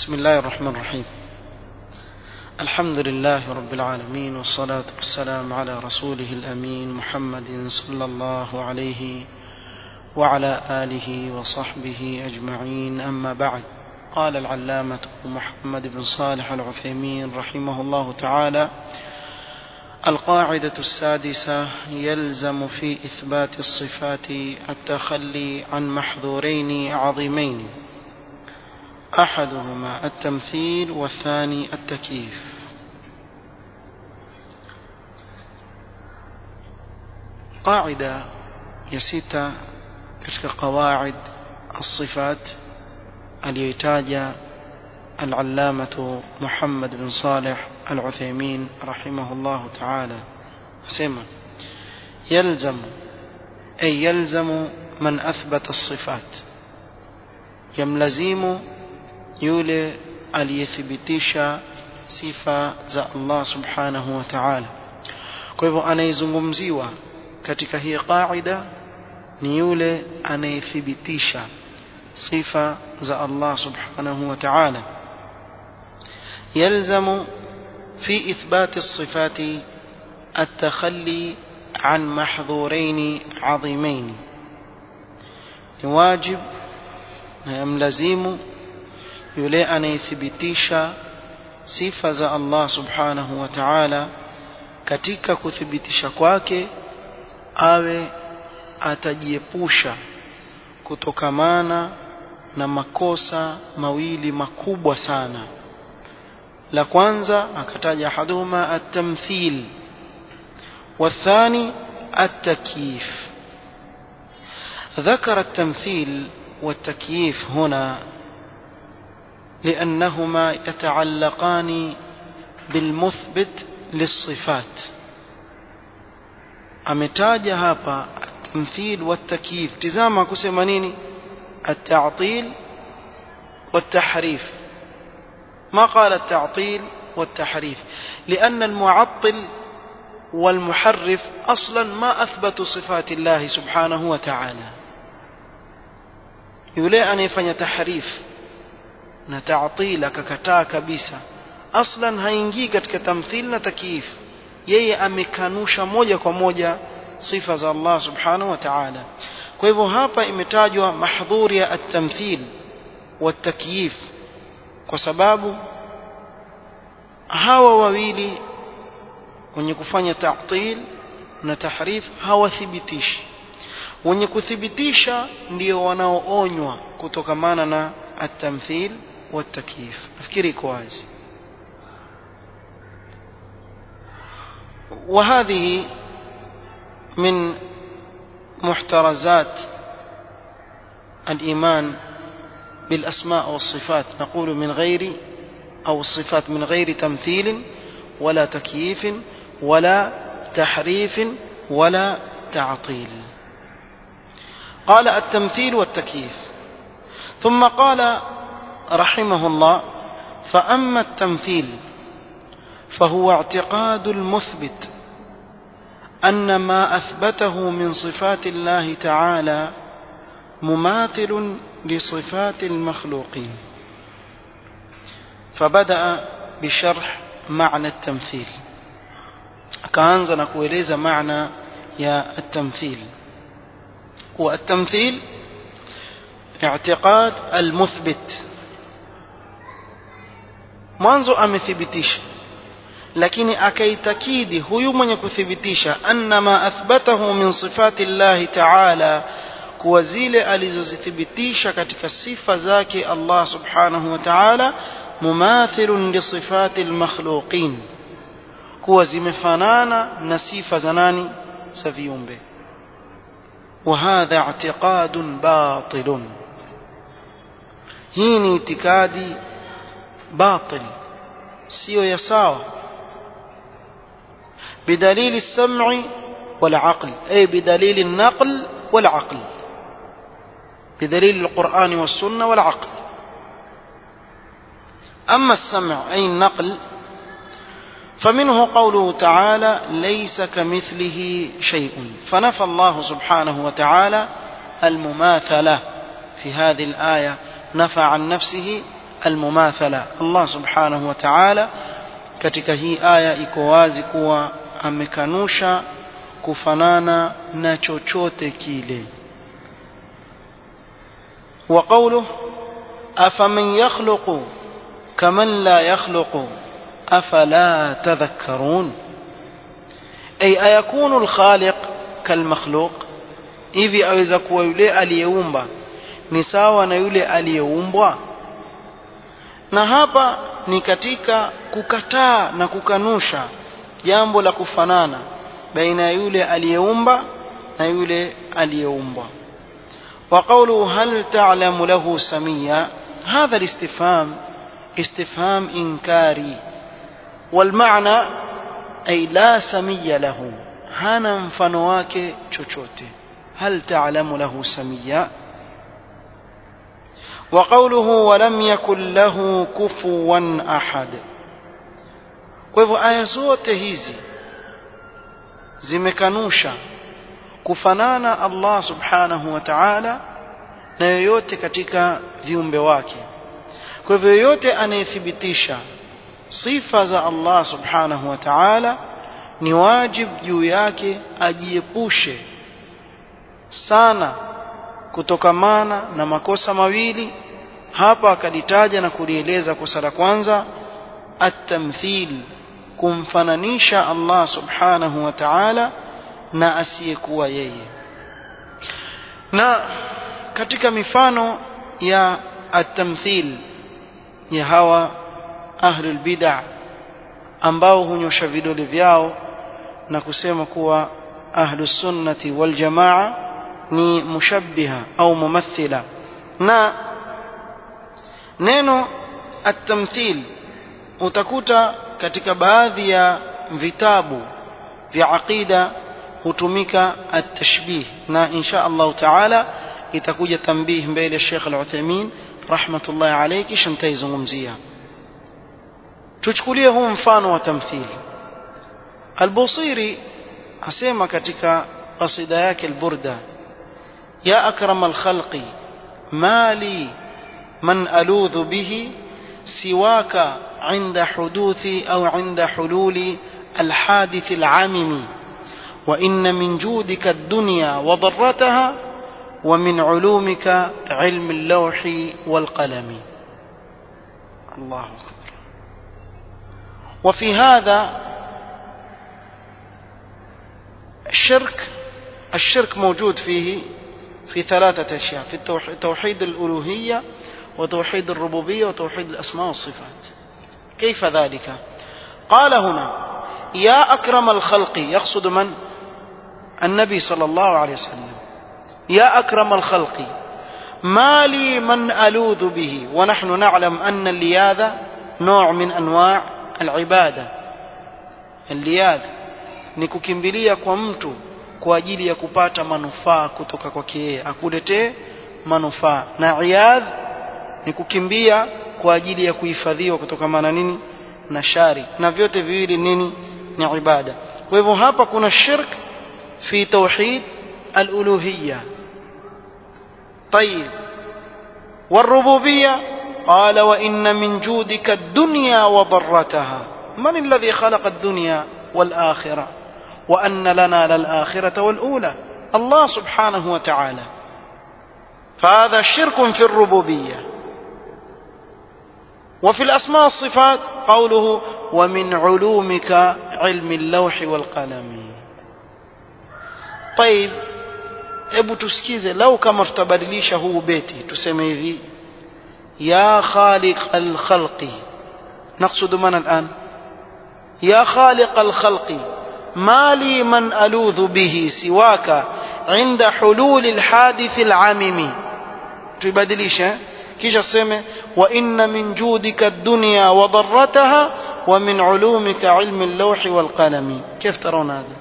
بسم الله الرحمن الرحيم الحمد لله رب العالمين والصلاة والسلام على رسوله الأمين محمد صلى الله عليه وعلى آله وصحبه أجمعين أما بعد قال العلامة محمد بن صالح العثيمين رحمه الله تعالى القاعدة السادسة يلزم في إثبات الصفات التخلي عن محظورين عظيمين أحدهما التمثيل والثاني التكييف قاعدة يسيتا katika قواعد الصفات aliyoitaja العلامة محمد بن صالح العثيمين رحمه الله تعالى سمع يلزم أي يلزم من أثبت الصفات يملزم yule aliyethibitisha sifa za Allah subhanahu wa ta'ala kwa hivyo anayezungumziwa katika hii qaida ni yule anayethibitisha sifa za Allah subhanahu wa ta'ala يلزم في إثبات الصفات التخلي عن محظورين عظيمين واجب يملزم yule anayethibitisha sifa za Allah subhanahu wa ta'ala katika kuthibitisha kwake awe atajiepusha kutokamana na makosa mawili makubwa sana la kwanza akataja haduma at-tamthil والثاني التكييف ذكر التمثيل والتكييف هنا لأنهما يتعلقان بالمثبت للصفات ametaja hapa التمثيل والتكييف tizama kusema nini التعطيل والتحريف ما قال التعطيل والتحريف لأن المعطل والمحرف أصلا ما أثبتوا صفات الله سبحانه وتعالى يولي أن يفني تحريف na ta'til akakataa kabisa aslan haingii katika tamthil na takiif yeye amekanusha moja kwa moja sifa za Allah subhanahu wa ta'ala kwa hivyo hapa imetajwa mahdhuri ya at-tamthil wa takyif kwa sababu hawa wawili wenye kufanya ta'til na tahrif hawathibitishi wenye kuthibitisha ndio wanaoonywa kutokamana na التمثيل والتكييف افكري كويس وهذه من محترزات الإيمان بالأسماء والصفات نقول من غير أو الصفات من غير تمثيل ولا تكييف ولا تحريف ولا تعطيل قال التمثيل والتكييف ثم قال رحمه الله فأما التمثيل فهو اعتقاد المثبت أن ما أثبته من صفات الله تعالى مماثل لصفات المخلوقين فبدأ بشرح معنى التمثيل كأنزا نقول معنى يا التمثيل والتمثيل اعتقاد المثبت mwanzo amethibitisha lakini akaitakidi huyu mwenye kuthibitisha anna ma athbatahu min sifati llahi taala kuwa zile alizozithibitisha katika sifa zake Allah subhanahu wa ta'ala mumathilun li sifati almakhluqin kuwa zimefanana na sifa za nani za viumbe وهذا اعتقاد باطل hii ni itikadi batil sio ya sawa بدليل السمع والعقل أي بدليل النقل والعقل بدليل القرآن والسنة والعقل أما السمع أي النقل فمنه قوله تعالى ليس كمثله شيء فنفى الله سبحانه وتعالى المماثلة في هذه الآية نفى عن نفسه almumathala Allah subhanahu wa ta'ala katika hii aya iko wazi kuwa amekanusha kufanana na chochote kile wa qawluhu afaman yakhluqu kaman la yakhluqu afala tadhakkarun ay ayakunu alkhaliq kalmakhluq hivi aweza kuwa yule aliyeumba ni sawa na yule aliyeumbwa na hapa ni katika kukataa na kukanusha jambo la kufanana baina ya yule aliyeumba na yule aliyeumbwa وقوله هل تعلم له سميا هذا الاستفهام استفهام إنكاري والمعنى أي لا سمي له هانا مفنواك chochote هل تعلم له سميا وقوله ولم يكن له كفوا أحد kwa hivyo aya zote hizi zimekanusha kufanana Allah subhanahu wa ta'ala na yoyote katika viumbe wake kwa hivyo yoyote anayethibitisha sifa za Allah subhanahu wa ta'ala ni wajib juu yake ajiepushe sana kutokamana na makosa mawili hapa akalitaja na kulieleza kosa la kwanza at-tamthil kumfananisha Allah subhanahu wa ta'ala na asiyekuwa yeye na katika mifano ya at-tamthil ya hawa ahlul bid'ah ambao hunyosha vidole vyao na kusema kuwa ahlus sunnati wal jamaa ni mushabbiha au mumathila na neno at-tamthil utakuta katika baadhi ya vitabu vya aqida hutumika at-tashbih na insha Allah taala itakuja tambih mbele Sheikh Al-Uthaymeen rahmatullahi alayhi kisha nitaizungumzia tuchukulie huu mfano wa tamthili Al-Busiri asema katika qasida yake al-Burda ya akram al-khalqi mali man aludhu bihi siwaka عند حدوث أو عند حلول الحادث العامم وإن من جودك الدنيا وضرتها ومن علومك علم اللوح والقلم الله أكبر وفي هذا الشرك الشرك موجود فيه في ثلاثة أشياء في توحيد الألوهية وتوحيد الربوبية وتوحيد الأسماء والصفات كيف ذلك قال هنا يا أكرم الخلق يقصد من النبي صلى الله عليه وسلم يا أكرم الخلق ما لي من ألوذ به ونحن نعلم أن اللياذ نوع من أنواع العبادة اللياذ ni kukimbilia kwa mtu kwa ajili ya kupata manufaa kutoka kwake yeye akuletee manufaa na iyadh ni kukimbia kwa ajili ya kuhifadhiwa kutokana nini na shari na vyote viwili nini ni ibada kwa hivyo hapa kuna shirk fi tauhid al-uluhiyya طيب والربوبية قال وإن من جودك الدنيا وضرتها من الذي خلق الدنيا والآخرة وأن لنا للآخرة والأولى الله سبحانه وتعالى فهذا شرك في الربوبيه وفي الأسماء والصفات قوله ومن علومك علم اللوح والقلم طيب hebu tusikize lau kama tutabadilisha huu beti tuseme hivi ya khaliq alkhalqi نقصد من الآن يا خالق الخلق ما لي من ألوذ به سواك عند حلول الحادث العامم تبدليش kisha seme wa inna min judika ad-dunya wa darrataha wa min ulumika ilmi al-lawh wal qalami كيف ترون هذا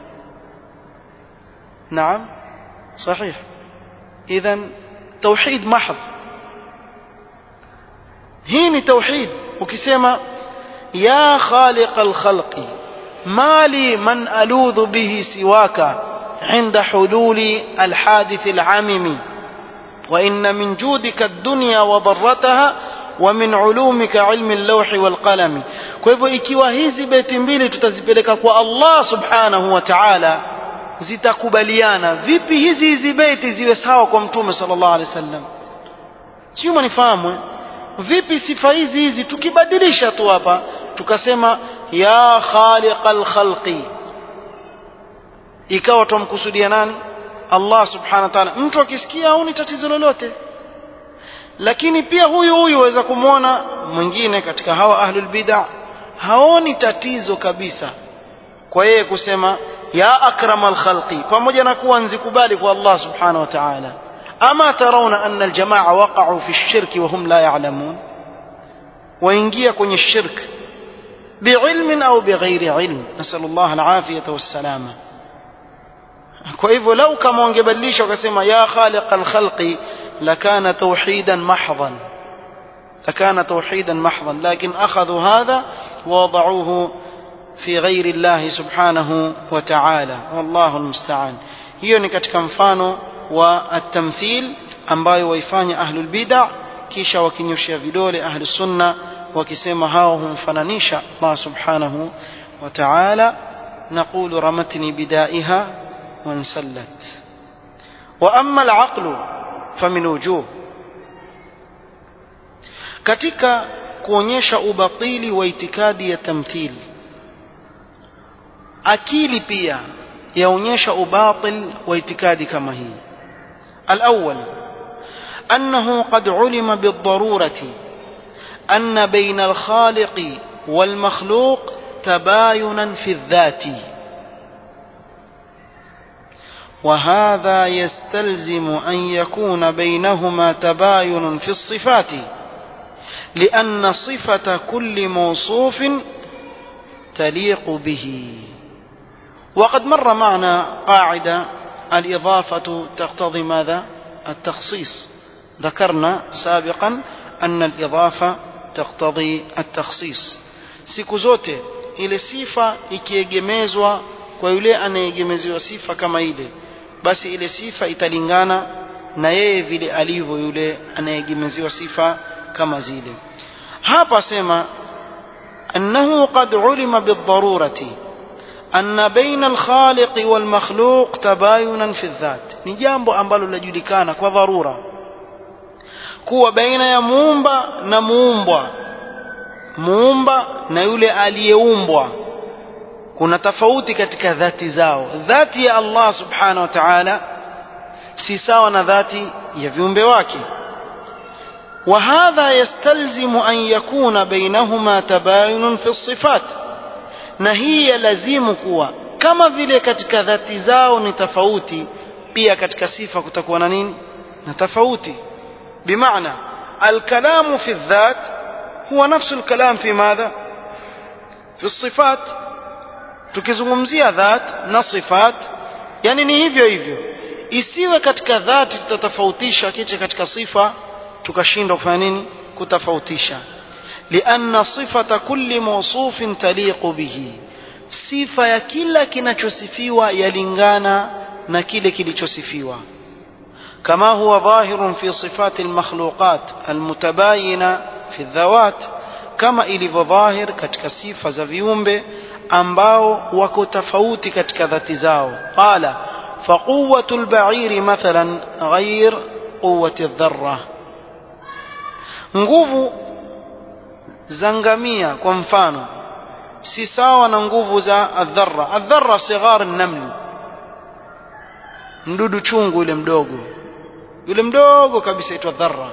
نعم صحيح اذا توحيد محض هيني توحيد ukisema ya khaliq al-khalqi mali man aludhu bihi siwaka عند حلول الحادث العامم وإن من جودك الدنيا وضرتها wa min ulumika ilmi al-lawhi wal qalami kwa hivyo ikiwa hizi beti mbili tutazipeleka kwa Allah subhanahu wa ta'ala zitakubaliana vipi hizi hizi beti ziwe sawa kwa mtume sallallahu alaihi wasallam sio manifahamu vipi sifa hizi hizi tukibadilisha tu hapa tukasema ya khaliqal khalqi ikawa tumkusudia nani Allah subhanahu wa ta'ala mtu akisikia au ni tatizo lolote lakini pia huyu huyu waweza kumwona mwingine katika hawa ahlul bid'ah haoni tatizo kabisa kwa yeye kusema ya akramal khalqi pamoja na kuwa nzikubali kwa Allah subhanahu wa ta'ala ama tarawna anna aljamaa waqa'u fi ash-shirk wa hum la ya'lamun waingia kwenye shirk biilmin au bighairi ilm nasallallahu alafiyata wassalama kwa hivyo lau kama wangebadilisha wakasema ya khaliq alkhalqi lakana tawhidan mahdhan لكان توحيدا محضا لكن أخذوا هذا ووضعوه في غير الله سبحانه وتعالى والله المستعان hiyo ni katika mfano wa at-tamthil ambayo waifanya ahlul bid'ah kisha wakinyoshia vidole ahlus sunna wakisema hao humfananisha Allah subhanahu wa ta'ala نقول رمتني بدائها وانسلت وأما العقل فمن وجوه katika kuonyesha ubatili wa itikadi ya tamthil akili pia yaonyesha ubatil wa itikadi kama hii الأول أنه قد علم بالضرورة أن بين الخالق والمخلوق تباينا في الذات وهذا يستلزم أن يكون بينهما تباين في الصفات لأن صفة كل موصوف تليق به وقد مر معنا قاعدة الإضافة تقتضي ماذا التخصيص ذكرنا سابقا أن الإضافة تقتضي التخصيص siku zote ile sifa ikiegemezwa kwa yule anayegemeziwa sifa kama ile basi ile sifa italingana na yeye vile alivyo yule anayegemeziwa sifa kama zile hapa sema annahu qad ulima bidharurati anna baina alkhaliq walmakhluq tabayunan fi dhat ni jambo ambalo linajulikana kwa dharura kuwa baina ya muumba na muumbwa muumba na yule aliyeumbwa kuna tofauti katika dhati zao dhati ya Allah subhanahu wa ta'ala si sawa na dhati ya viumbe wake وهذا يستلزم أن يكون بينهما تباين في الصفات na hii yalazimu kuwa kama vile katika dhati zao ni tofauti pia katika sifa kutakuwa na nini na tofauti bimaana alkalamu fi dhat huwa nafsu alkalam fi madha fi sifat tukizungumzia dhat na sifat yani ni hivyo hivyo isiwe katika dhati tutatofautisha kiche katika sifa tukashindwa kufanya nini kutofautisha لأن صفة كل موصوف تليق به sifa ya kila kinachosifiwa yalingana na kile kilichosifiwa كما هو ظاهر في صفات المخلوقات المتباينة في الذوات كما ilivyo dhahir katika sifa za viumbe ambao wako tofauti katika dhati zao qala فقوة البعير مثلا غير قوة الذرة nguvu za ngamia kwa mfano si sawa na nguvu za adharra adharra sighar naml mdudu chungu yule mdogo yule mdogo kabisa aitwa dharra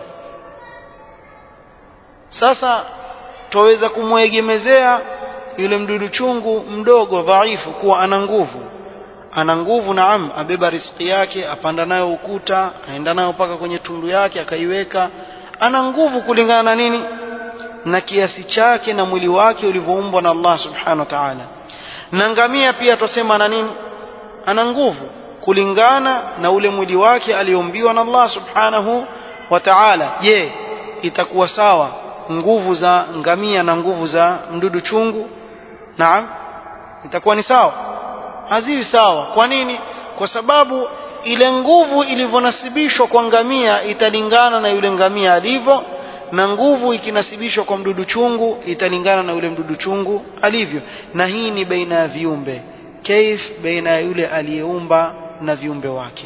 sasa twaweza kumwegemezea yule mdudu chungu mdogo dhaifu kuwa ana nguvu ana nguvu naam abeba riziki yake apanda nayo ukuta aenda nayo mpaka kwenye tundu yake akaiweka ana nguvu kulingana na nini na kiasi chake na mwili wake ulivyoumbwa na Allah subhanahu wa ta'ala na ngamia pia tusema ana nini ana nguvu kulingana na ule mwili wake aliombiwa na Allah subhanahu wa ta'ala je itakuwa sawa nguvu za ngamia na nguvu za mdudu chungu naam itakuwa ni sawa haziwi sawa kwa nini kwa sababu ile nguvu ilivyonasibishwa kwa ngamia italingana na yule ngamia alivyo na nguvu ikinasibishwa kwa mdudu chungu italingana na yule mdudu chungu alivyo na hii ni baina ya viumbe kaif baina ya yule aliyeumba na viumbe wake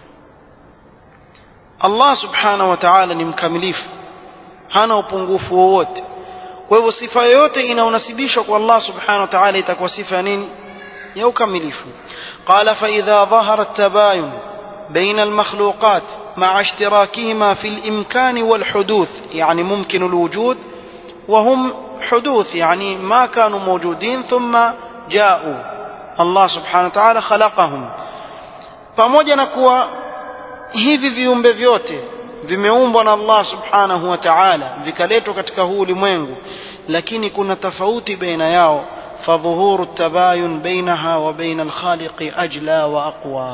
Allah subhanahu wa ta'ala ni mkamilifu hana upungufu wowote kwa hivyo sifa yoyote inaonasibishwa kwa Allah subhanahu wa ta'ala itakuwa sifa ya nini ya ukamilifu qala fa idha dhahara at-tabayun بين المخلوقات مع اشتراكهما في الإمكان والحدوث يعني ممكن الوجود وهم حدوث يعني ما كانوا موجودين ثم جاءوا الله سبحانه وتعالى خلقهم pamoja na kuwa hivi viumbe vyote vimeumbwa na Allah subhanahu wa ta'ala vikaletwa katika huu ulimwengu lakini kuna tofauti baina yao fadhuhuru tabayun bainaha wa baina alkhaliqi ajla wa aqwa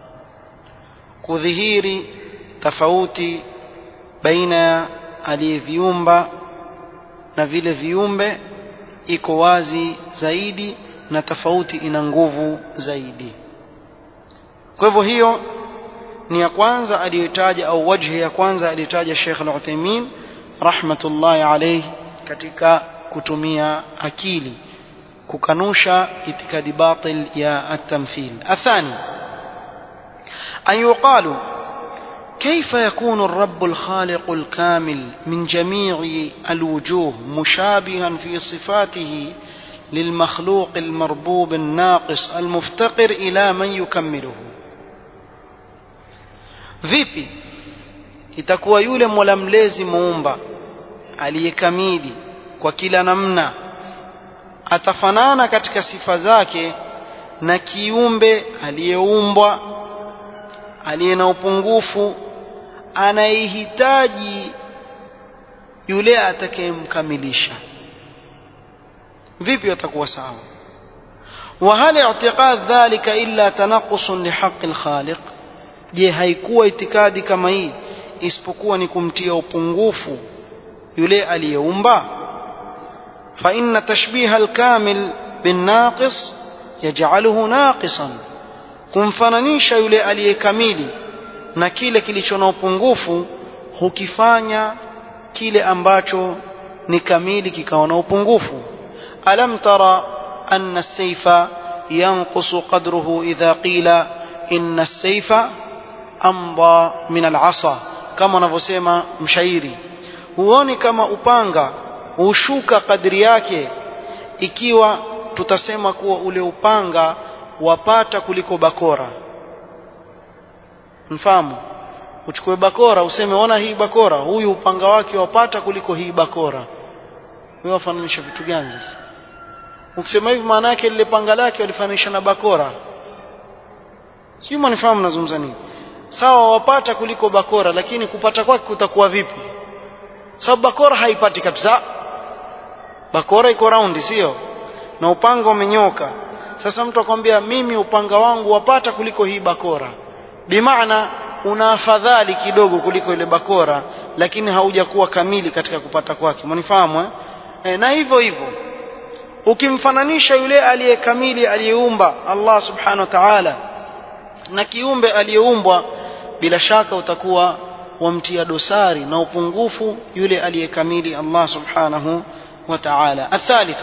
kudhihiri tofauti baina ya aliyeviumba na vile viumbe iko wazi zaidi na tofauti ina nguvu zaidi kwa hivyo hiyo ni ya kwanza aliyotaja au wajhi ya kwanza aliyotaja Sheikh Al-Uthaymeen rahmatullahi alayhi katika kutumia akili kukanusha itikadi batil ya at-tamthil athani أن يقال كيف يكون الرب الخالق الكامل من جميع الوجوه مشابها في صفاته للمخلوق المربوب الناقص المفتقر إلى من يكمله vipi itakuwa yule mola mlezi muumba aliyekamili kwa kila namna atafanana katika sifa zake na kiumbe aliyeumbwa aliye na upungufu anayehitaji yule atakayemkamilisha vipi atakuwa sawa وهل اعتقاد ذلك إلا تنقص لحق الخالق je haikuwa itikadi kama hii isipokuwa ni kumtia upungufu yule aliyeumba fa inna tashbiha alkamil binnaqis yaj'aluhu naqisan kumfananisha yule aliyekamili na kile kilicho na upungufu hukifanya kile ambacho ni kamili kikawa na upungufu alam tara anna as-sayfa yanqusu qadruhu idha qila inna as-sayfa amda min al-asa kama anavyosema mshairi huoni kama upanga hushuka kadri yake ikiwa tutasema kuwa ule upanga wapata kuliko bakora mfahamu uchukue bakora useme ona hii bakora huyu upanga wake wapata kuliko hii bakora wewe wafananisha vitu gani sasa ukisema hivi maana yake lile panga lake walifananisha na bakora sijui mnifahamu nazungumza nini sawa wapata kuliko bakora lakini kupata kwake kutakuwa vipi sababu bakora haipati kabisa bakora iko raundi sio na upanga umenyoka sasa mtu akwambia mimi upanga wangu wapata kuliko hii bakora bimaana una afadhali kidogo kuliko ile bakora lakini haujakuwa kamili katika kupata kwake mnifahamu eh? E, na hivyo hivyo ukimfananisha yule aliyekamili aliyeumba Allah subhanahu wa ta'ala na kiumbe aliyeumbwa bila shaka utakuwa wamtia dosari na upungufu yule aliyekamili Allah subhanahu wa ta'ala athalithu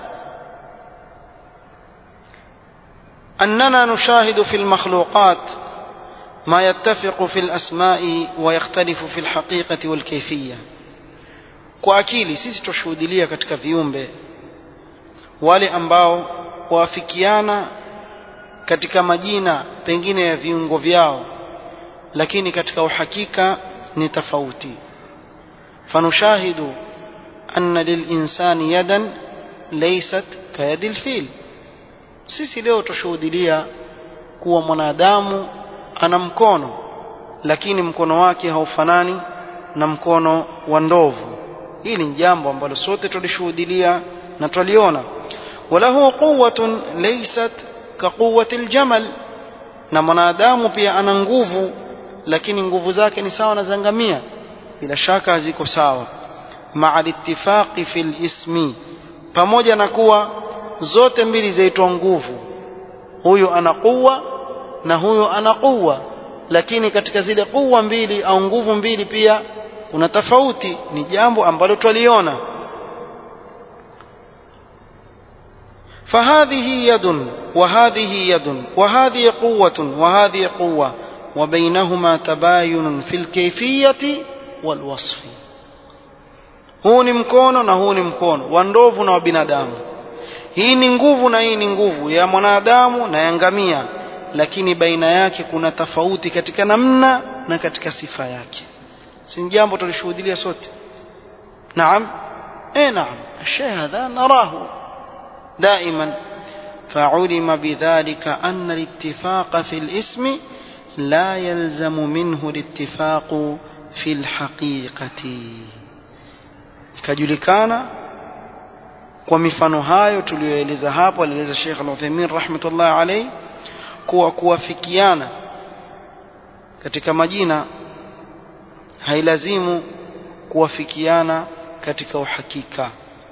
أننا نشاهد في المخلوقات ما يتفق في الأسماء ويختلف في الحقيقة والكيفية kwa akili sisi tushuhudilia katika viumbe wale ambao waafikiana katika majina pengine ya viungo vyao lakini katika uhakika ni tofauti fanushahidu anna lilinsani yadan laysat kayadi lfil sisi leo tushuhudilia kuwa mwanadamu ana mkono lakini mkono wake haufanani na mkono wa ndovu hili ni jambo ambalo sote tulishuhudilia na tuliona walahu quwwatun laysat kaquwwati aljamal na mwanadamu pia ana nguvu lakini nguvu zake ni sawa na zangamia bila shaka haziko sawa maa littifaqi fil ismi pamoja na kuwa zote mbili zaitwa nguvu huyu ana quwwa na huyu ana quwwa lakini katika zile quwwa mbili au nguvu mbili pia kuna tofauti ni jambo ambalo twaliona فهذه يد وهذه يد وهذه قوة وهذه قوة وبينهما تباين في الكيفية والوصف huu ni mkono na huu ni mkono wa ndovu na wa binadamu hii ni nguvu na hii ni nguvu ya mwanadamu na ya ngamia lakini baina yake kuna tofauti katika namna na katika sifa yake si jambo tulishuhudia sote naam eh naam الشيء هذا نراه دائما فعلم بذلك أن الاتفاق في الاسم لا يلزم منه الاتفاق في الحقيقة كجلكان kwa mifano hayo tuliyoeleza hapo alieleza Sheikh Al-Uthaymeen rahmatullah alayhi kuwa kuwafikiana katika majina hailazimu kuwafikiana katika uhakika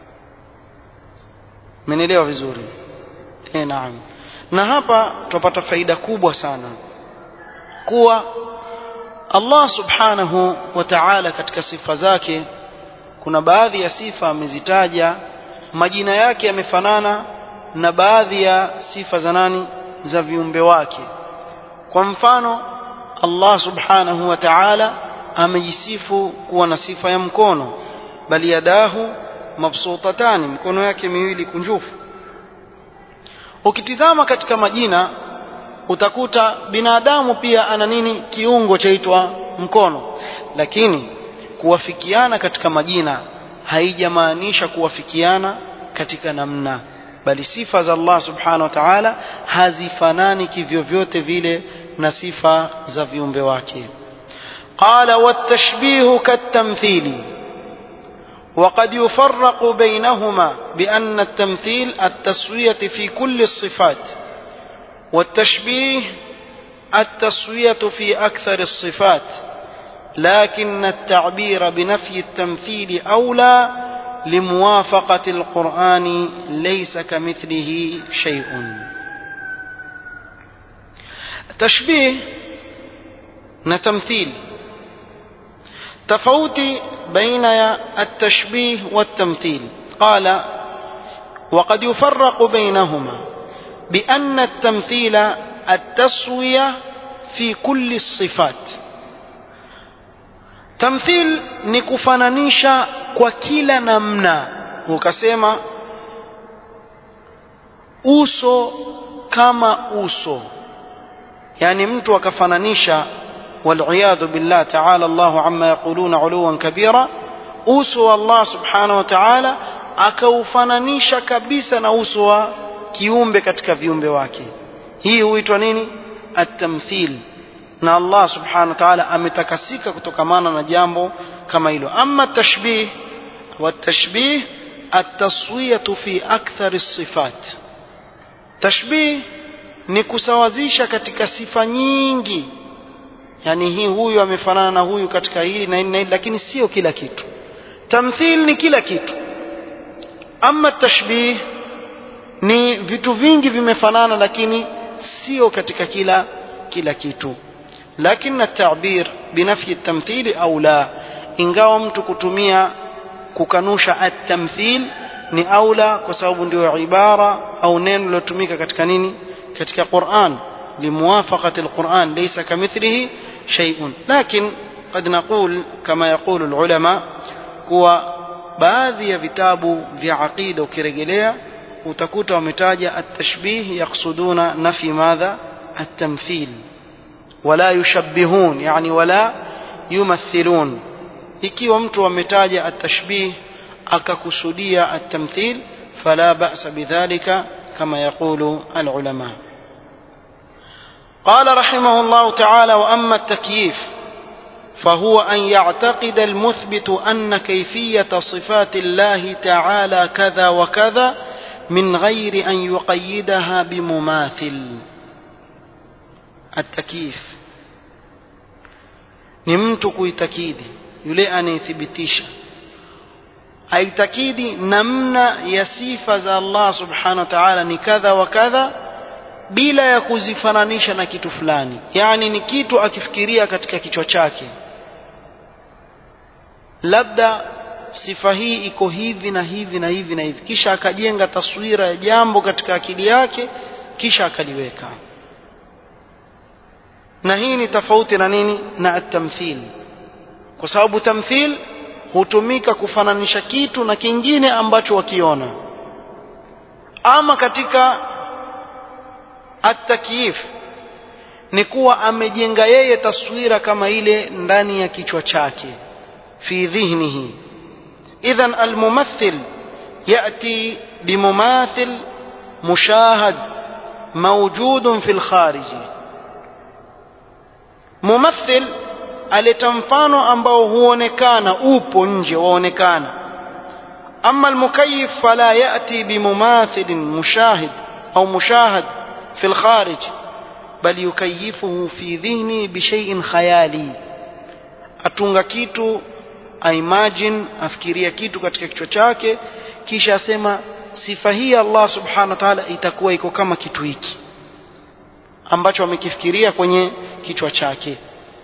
Mmenielewa vizuri? Eh, naam. Na hapa tupata faida kubwa sana kuwa Allah Subhanahu wa Ta'ala katika sifa zake kuna baadhi ya sifa amezitaja majina yake yamefanana na baadhi ya sifa za nani za viumbe wake kwa mfano Allah Subhanahu wa Ta'ala amejisifu kuwa na sifa ya mkono bali yadahu mabsutatani mikono yake miwili kunjufu ukitizama katika majina utakuta binadamu pia ana nini kiungo chaitwa mkono lakini kuwafikiana katika majina haijamaanisha kuwafikiana katika namna bali sifa za Allah subhanahu wa ta'ala hazifanani kivyovyote vile na sifa za viumbe wake qala watashbihu katamthili وقد يفرق بينهما بأن التمثيل التسوية في كل الصفات والتشبيه التسوية في أكثر الصفات لكن التعبير بنفي التمثيل أولى لموافقة القرآن ليس كمثله شيء تشبيه نتمثيل تفوت بين التشبيه والتمثيل قال وقد يفرق بينهما بأن التمثيل التسوية في كل الصفات tamthil ni kufananisha kwa kila namna ukasema uso kama uso yani mtu akafananisha والعياذ بالله تعالى الله عما يقولون علوا كبيرا uso wa Allah subhanahu wa ta'ala akaufananisha kabisa na uso wa kiumbe katika viumbe wake hii huitwa nini at-tamthil na Allah subhanahu wa ta'ala ametakasika kutokamana na jambo kama hilo ama tashbih wa tashbih at-taswiyatu fi akthar as-sifat tashbih ni kusawazisha katika sifa nyingi yani hii huyu amefanana na huyu katika hili na hili na hili lakini sio kila kitu tamthil ni kila kitu ama tashbih ni vitu vingi vimefanana lakini sio katika kila kila kitu lakini at-ta'bir binafyi at-tamthil au la ingawa mtu kutumia kukanusha at-tamthil ni aula kwa sababu ndio ibara au neno lilotumika katika nini katika Qur'an limuwafaqati al-Qur'an laysa kamithlihi shay'un lakin قد نقول كما يقول العلماء kuwa baadhi ya vitabu vya aqida ukirejelea utakuta wametaja at-tashbih yaksuduna nafi madha at-tamthil wala yushabbihun yani wala yumathilun ikiwa mtu ametaja at-tashbih akakusudia at-tamthil fala ba'sa bidhalika kama yaqulu al-ulama قال رحمه الله تعالى واما التكييف فهو ان يعتقد المثبت ان كيفيه صفات الله تعالى كذا وكذا من غير ان يقيدها بمماثل التكييف ni mtu kuitakidi yule anayethibitisha aitakidi namna ya sifa za Allah subhanahu wa ta'ala ni kadha wa kadha bila ya kuzifananisha na kitu fulani yani ni kitu akifikiria katika kichwa chake labda sifa hii iko hivi na hivi na hivi na hivi kisha akajenga taswira ya jambo katika akili yake kisha akaliweka na hii ni tofauti na nini na at-tamthil kwa sababu tamthil hutumika kufananisha kitu na kingine ambacho wakiona ama katika at-takyif ni kuwa amejenga yeye taswira kama ile ndani ya kichwa chake fi dhihnihi idhan almumathil yati bimumathil mushahad موجود في الخارج mumathil aleta mfano ambao huonekana upo nje waonekana ama almukayif fala yati bimumathilin mushahid au mushahad fi alkharij bal yukayifuhu fi dhihni bishaiin khayali atunga kitu aimagine afikiria kitu katika kichwa chake kisha asema sifa hii Allah subhanahu wa ta'ala itakuwa iko kama kitu hiki ambacho amekifikiria kwenye kichwa chake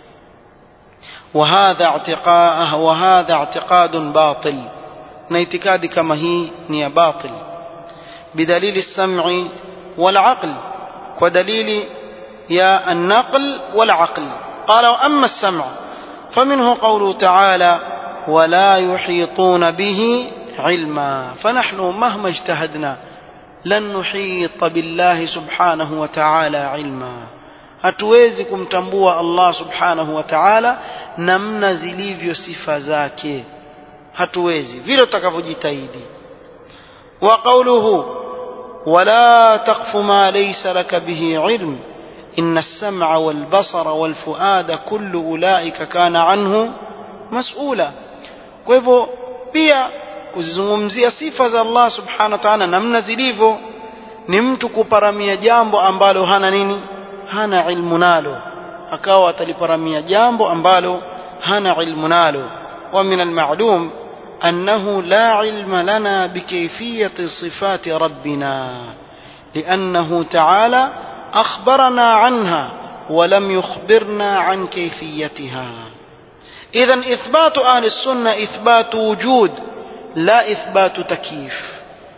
وهذا اعتقاد وهذا اعتقاد باطل na itikadi kama hii ni ya batil bidalili sam'i wal aql kwa dalili ya an-naql wal aql qala amma as-sam' faminhu qawluhu ta'ala ولا يحيطون به علما فنحن مهما اجتهدنا لن نحيط بالله سبحانه وتعالى علما hatuwezi kumtambua Allah subhanahu wa ta'ala namna zilivyo sifa zake hatuwezi vile tutakavyojitahidi wa qawluhu wala taqfu ma laysa laka bihi ilm inna as-sam'a wal basara wal fuada kullu ulaika kana anhu mas'ula kwa hivyo pia kuzizungumzia sifa za Allah subhanahu wa ta'ala namna zilivyo ni mtu kuparamia jambo ambalo hana nini hana ilmu nalo akawa ataliparamia jambo ambalo hana ilmu nalo wa min almalum أنه لا علم لنا بكيفية صفات ربنا لأنه تعالى أخبرنا عنها ولم يخبرنا عن كيفيتها إذا إثبات أهل السنة إثبات وجود لا إثبات تكييف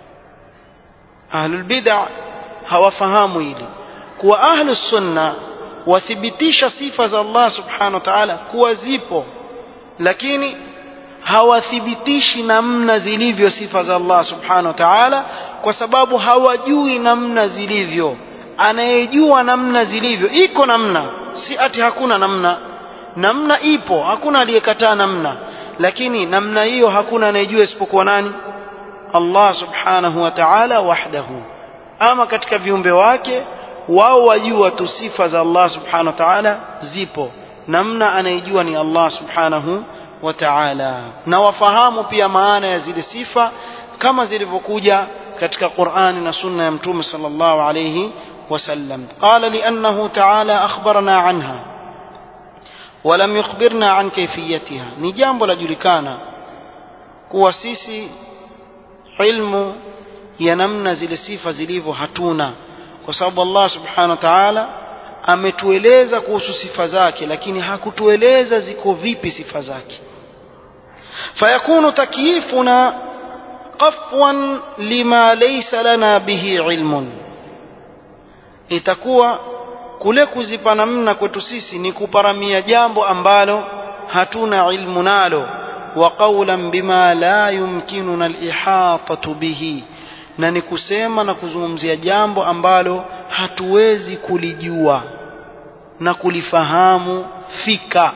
أهل البدع هو فهام إلي kuwa ahlu sunna wathibitisha sifa za Allah subhanahu wa ta'ala kuwa zipo lakini hawathibitishi namna zilivyo sifa za Allah subhanahu wa ta'ala kwa sababu hawajui namna zilivyo anayejua namna zilivyo iko namna si ati hakuna namna namna ipo hakuna aliyekataa namna lakini namna hiyo hakuna anayejua isipokuwa nani Allah subhanahu wa ta'ala wahdahu ama katika viumbe wake wao wajua tu sifa za Allah subhanahu wa ta'ala zipo namna anayejua ni Allah subhanahu wa ta'ala na wafahamu pia maana ya zile sifa kama zilivyokuja katika Qur'ani na sunna ya mtume sallallahu alayhi wasallam qala li'annahu ta'ala akhbarana anha ولم يخبرنا عن كيفيتها ni jambo lajulikana kuwa sisi ilmu ya namna zile sifa zilivyo hatuna kwa sababu Allah subhanahu wa ta'ala ametueleza kuhusu sifa zake lakini hakutueleza ziko vipi sifa zake fayakunu takyifuna qafwan lima laysa lana bihi ilmun itakuwa kule kuzipa namna kwetu sisi ni kuparamia jambo ambalo hatuna ilmu nalo wa qawlan bima la yumkinuna al-ihatatu bihi na ni kusema na kuzungumzia jambo ambalo hatuwezi kulijua na kulifahamu fika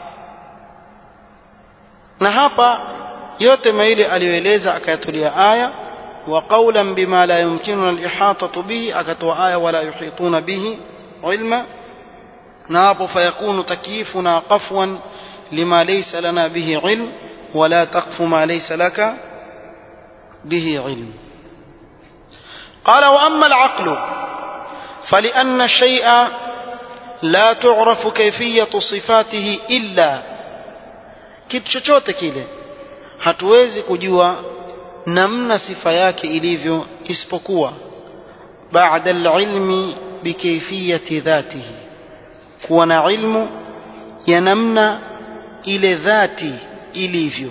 na hapa yote maile aliyoeleza akayatulia aya wa qawlan bima la yumkinuna al-ihatatu bihi akatoa aya wala yuhituna bihi ilma na hapo fayakunu takyifuna qafwan lima laysa lana bihi ilm wala taqfu ma laysa laka bihi ilm قال واما العقل فلان الشيء لا تعرف كيفيه صفاته الا kitu chochote kile hatuwezi kujua namna sifa yake ilivyo isipokuwa baada alilmi bikayfiyati dhatihi kuwa na ilmu ya namna ile dhati ilivyo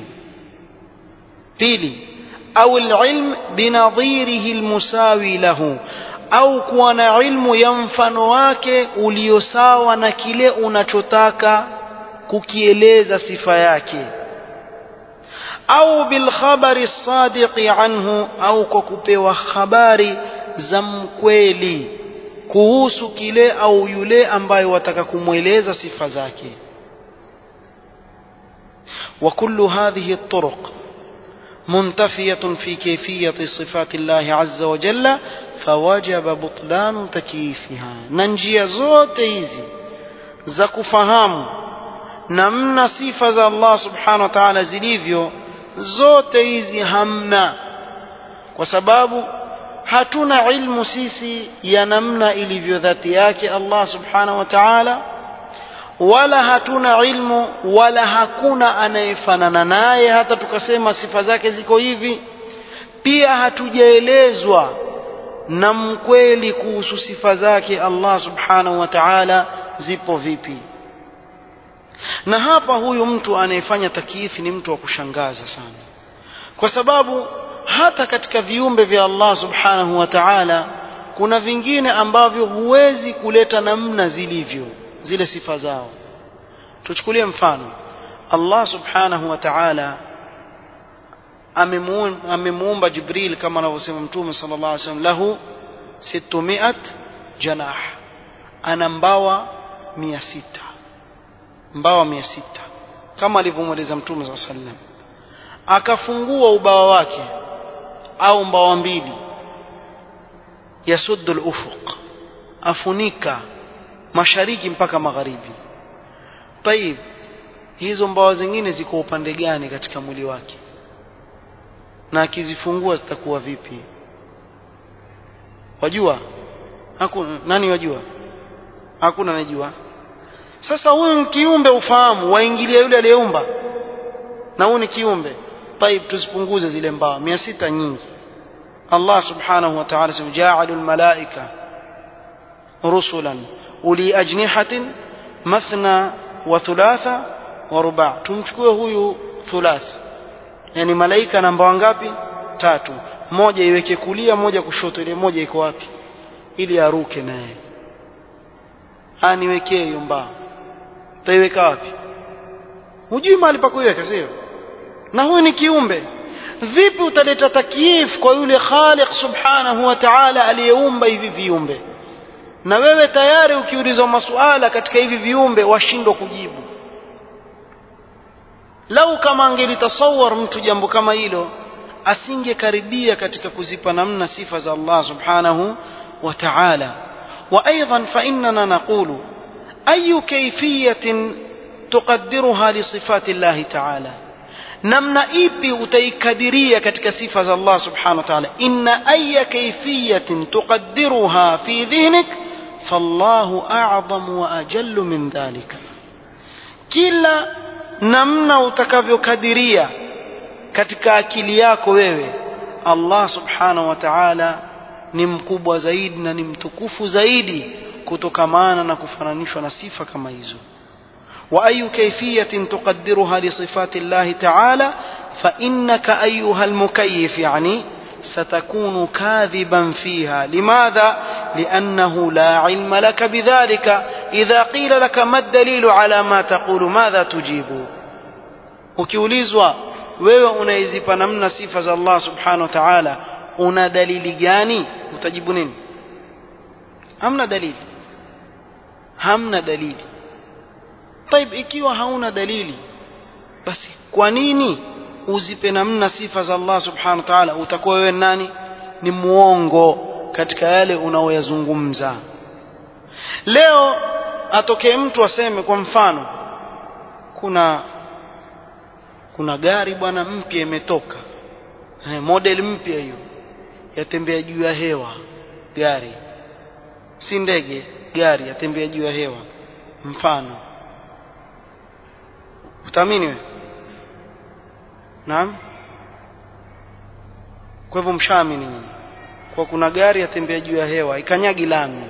pili au alilm binadhirihi almusawi lahu au kuwa na ilmu ya mfano wake ulio sawa na kile unachotaka kukieleza sifa yake au bilkhabari sadiqi anhu au kwa kupewa habari za mkweli kuhusu kile au yule ambaye wataka kumweleza sifa zake وكل هذه الطرق منتفية في كيفية صفات الله عز وجل فوجب بطلان تكييفها ننجي زوت hizi za kufahamu namna sifa za Allah subhanahu wa ta'ala zilivyo zote hizi hamna kwa sababu hatuna ilmu sisi ya namna ilivyo dhati yake Allah subhanahu wa ta'ala wala hatuna ilmu wala hakuna anayefanana naye hata tukasema sifa zake ziko hivi pia hatujaelezwa na mkweli kuhusu sifa zake Allah subhanahu wa ta'ala zipo vipi na hapa huyu mtu anayefanya takiifi ni mtu wa kushangaza sana kwa sababu hata katika viumbe vya Allah subhanahu wa ta'ala kuna vingine ambavyo huwezi kuleta namna zilivyo zile sifa zao tuchukulie mfano Allah subhanahu wa ta'ala amemuumba Jibril kama anavyosema Mtume sallallahu alaihi wasallam lahu 600 janah ana mbawa 600 mbawa 600 kama alivyomweleza Mtume sallallahu alaihi wasallam akafungua ubawa wake au mbawa mbili yasuddu al-ufuq afunika mashariki mpaka magharibi طيب hizo mbawa zingine ziko upande gani katika mwili wake na akizifungua zitakuwa vipi wajua hakuna nani wajua hakuna anajua sasa huyu ni kiumbe ufahamu waingilia yule aliyeumba na huyu ni kiumbe طيب tuzipunguze zile mbawa 600 nyingi Allah subhanahu wa ta'ala sema ja'alul malaika rusulan uli ajnihatin mathna wa thulatha wa ruba tumchukue huyu thulath yani malaika namba wangapi tatu moja iweke kulia moja kushoto ile moja iko wapi ili aruke naye aniwekee hiyo mbao taiweka wapi hujui mahali pa kuiweka sio na huyu ni kiumbe vipi utaleta takyif kwa yule khaliq subhanahu wa ta'ala aliyeumba hivi viumbe na wewe tayari ukiulizwa masuala katika hivi viumbe washindwa kujibu lau kama angelitasawar mtu jambo kama hilo asingekaribia katika kuzipa namna sifa za Allah subhanahu wa ta'ala وايضا فاننا نقول اي كيفيه تقدرها لصفات الله تعالى namna ipi utaikadiria katika sifa za Allah subhanahu wa ta'ala inna ayya kayfiyatin tuqaddiruha fi dhihnik fallahu a'zam wa ajallu min dhalika kila namna utakavyokadiria katika akili yako wewe Allah subhanahu wa ta'ala ni mkubwa zaidi na ni mtukufu zaidi kutokamana na kufananishwa na sifa kama hizo وأي كيفية تقدرها لصفات الله تعالى فإنك أيها المكيف يعني ستكون كاذبا فيها لماذا؟ لأنه لا علم لك بذلك إذا قيل لك ما الدليل على ما تقول ماذا تجيب ukiulizwa wewe unaizipa namna sifa za Allah subhanahu wa ta'ala una dalili gani utajibu nini hamna dalili hamna dalili طيب ikiwa hauna dalili basi kwa nini uzipe namna sifa za Allah subhanahu wa ta'ala utakuwa wewe nani ni muongo katika yale unaoyazungumza leo atokee mtu aseme kwa mfano kuna kuna gari bwana mpya imetoka eh, model mpya hiyo yatembea juu ya hewa gari si ndege gari yatembea juu ya hewa mfano utaamini wewe naam kwa hivyo mshaamini nyinyi kwa kuna gari yatembea juu ya hewa ikanyagi lami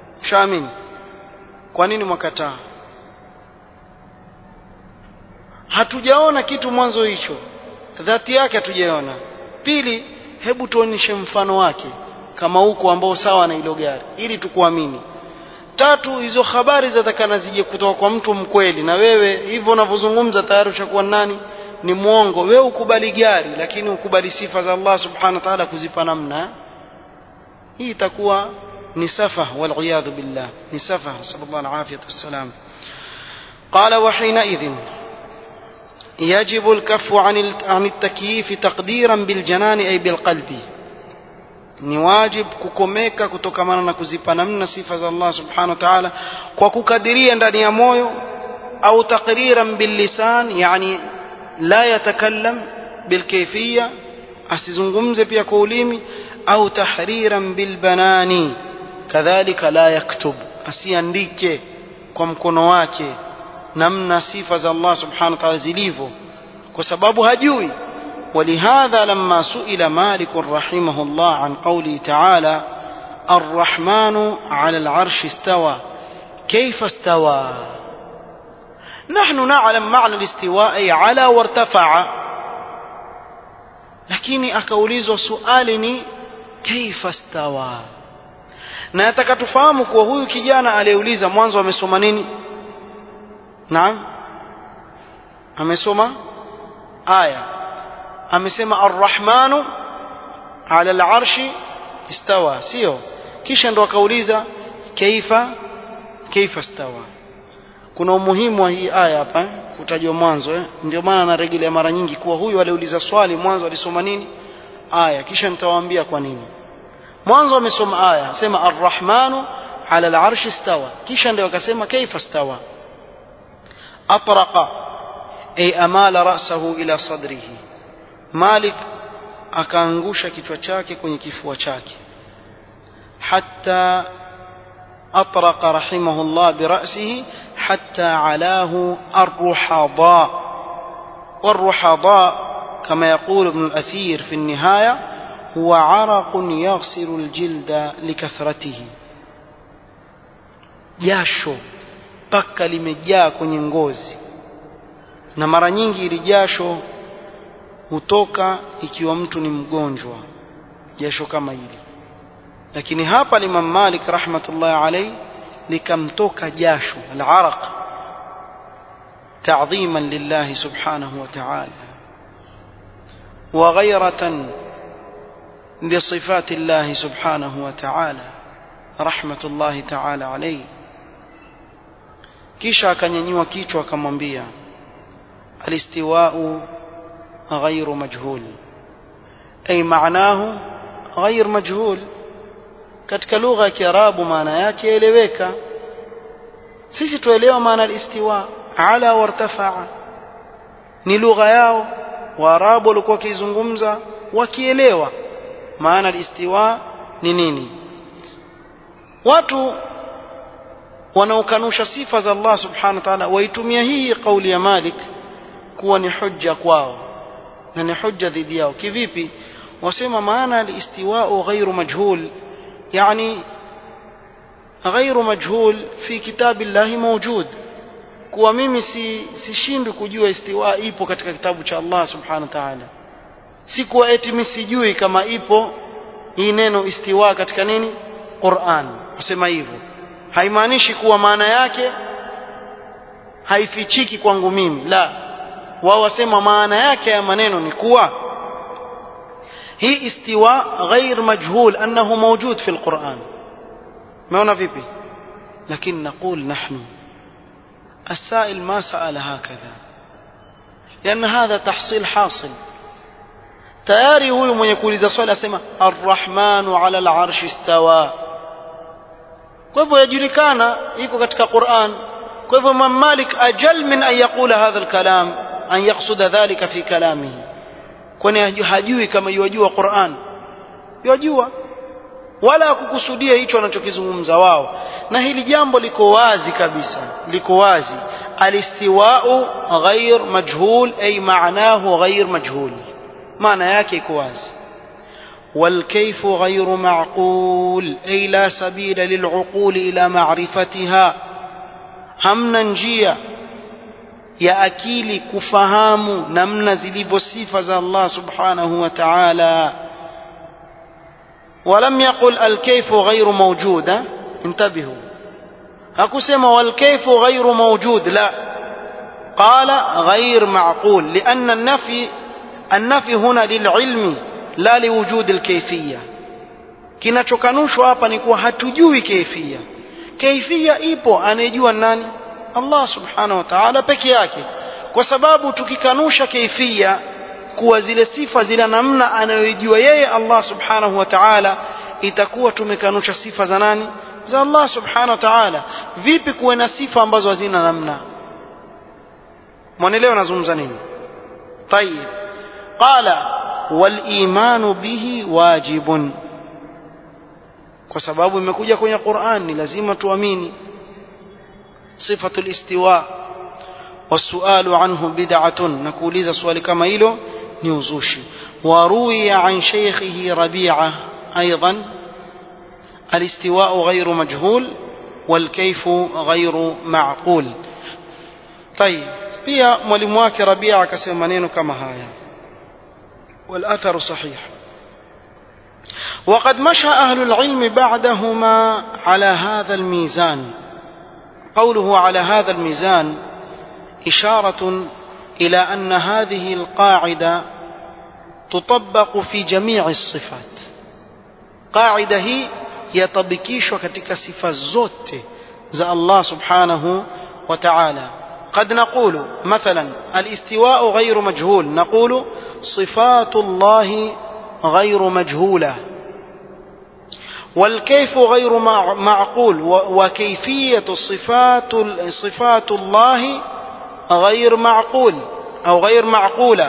mshaamini kwa nini mwakataa hatujaona kitu mwanzo hicho dhati yake hatujaona pili hebu tuonyeshe mfano wake kama huko ambao sawa na hilo gari ili tukuamini tatu hizo habari zatakana zije kutoka kwa mtu mkweli na wewe hivyo unavyozungumza tayari ushakuwa nani ni mwongo wewe ukubali gari lakini ukubali sifa za Allah subhanahu wa ta'ala kuzipa namna hii itakuwa ni safa wal billah ni safa sallallahu alaihi wasallam قال وحينئذ يجب الكف عن عن التكييف تقديرا بالجنان أي بالقلب ni wajib kukomeka kutokamana na kuzipa namna sifa za Allah subhanahu wa ta'ala kwa kukadiria ndani ya moyo au taqriran billisan yani la yatakallam bilkayfiyya asizungumze pia kwa ulimi au tahriran bilbanani kadhalika la yaktub asiandike kwa mkono wake namna sifa za Allah subhanahu wa ta'ala zilivyo kwa sababu hajui ولهذا لما سئل مالك رحمه الله عن قوله تعالى الرحمن على العرش استوى كيف استوى نحن نعلم معنى الاستواء أي على وارتفع lakini akaulizwa suali ni kaifa stawa na nataka tufahamu kuwa huyu kijana aliyeuliza mwanzo amesoma nini naam amesoma aya amesema arrahmanu ala alarshi istawa sio kisha ndo akauliza kaifa kaifa stawa kuna umuhimu wa hii aya hapa eh? kutajwa mwanzo eh? ndio maana narejelea mara nyingi kuwa huyu aliuliza swali mwanzo alisoma nini aya kisha nitawaambia kwa nini mwanzo amesoma aya sema arrahmanu ala alarshi istawa kisha ndio akasema kaifa stawa atraqa ay amala ra'sahu ila sadrihi Malik akaangusha kichwa chake kwenye kifua chake hatta atraqa rahimahullah birasihi hatta alahu arruhada والرحضاء كما يقول ابن الأثير في النهاية هو عرق يغسل الجلد لكثرته jasho paka limejaa kwenye ngozi na mara nyingi ili jasho hutoka ikiwa mtu ni mgonjwa jasho kama hili lakini hapa Imam Malik rahmatullahi alayhi likamtoka jasho al-araq تعظيما لله سبحانه وتعالى وغيرة لصفات الله سبحانه وتعالى رحمة الله تعالى عليه kisha akanyanyua kichwa akamwambia alistiwa'u غير مجهول أي معناه غير مجهول katika lugha ya Kiarabu maana yake eleweka sisi tuelewa maana al-istiwa ala wartafa'a ni lugha yao waarabu walikuwa wakizungumza wakielewa maana al-istiwa ni nini watu wanaokanusha sifa za Allah subhanahu wa ta'ala waitumia hii kauli ya Malik kuwa ni hujja kwao na ni hujja dhidi yao kivipi wasema maana al-istiwa'u ghairu majhul yani ghairu majhul fi kitab Allah mawjud kuwa mimi si sishindwi kujua istiwa ipo katika kitabu cha Allah subhanahu wa ta'ala si kuwa eti mimi sijui kama ipo hii neno istiwa katika nini Qur'an wasema hivyo haimaanishi kuwa maana yake haifichiki kwangu mimi la wao wasema maana yake ya maneno ni kuwa hii istiwa ghair majhul annahu mawjud fi alquran umeona vipi lakini نقول نحن السائل ما سأل هكذا لأن هذا تحصيل حاصل tayari huyu mwenye kuuliza swali asema arrahmanu ala alarshi istawa kwa hivyo yajulikana iko katika Qur'an kwa hivyo Imam Malik ajal min an yaqula hadha alkalam an yaqsuda dhalika fi kalamihi kwani hajui kama yajua Qur'an yajua wala kukusudia hicho anachokizungumza wao na hili jambo liko wazi kabisa liko wazi alistiwa'u ghair majhul ay ma'nahu ghair majhul maana yake iko wazi والكيف غير معقول أي لا سبيل للعقول إلى معرفتها hamna njia ya akili kufahamu namna zilivyo sifa za Allah subhanahu wa ta'ala ولم يقل الكيف غير موجود انتبهوا hakusema والكيف غير موجود لا قال غير معقول لأن النفي النفي هنا للعلم لا لوجود الكيفية kinachokanushwa hapa ni kuwa hatujui kaifia kaifia ipo anayejua nani Allah subhanahu wa ta'ala peke yake kwa sababu tukikanusha kaifia kuwa zile sifa zile namna anayojua yeye Allah subhanahu wa ta'ala itakuwa tumekanusha sifa za nani za Allah subhanahu wa ta'ala vipi kuwe na sifa ambazo hazina namna mwanaelewa nazungumza nini طيب قال والايمان به واجب kwa sababu imekuja kwenye Qur'an ni lazima tuamini صفة الاستواء والسؤال عنه بدعة نكوليز سؤال كما إلو نيوزوشي وروي عن شيخه ربيعة أيضا الاستواء غير مجهول والكيف غير معقول طيب pia mwalimu wake Rabia akasema maneno kama haya والأثر صحيح وقد مشى أهل العلم بعدهما على هذا الميزان قوله على هذا الميزان إشارة إلى أن هذه القاعدة تطبق في جميع الصفات قاعدة هي يطبكيش كتك صفة زوت زى الله سبحانه وتعالى قد نقول مثلا الاستواء غير مجهول نقول صفات الله غير مجهوله والكيف غير معقول وكيفية صفات صفات الله غير معقول أو غير معقولة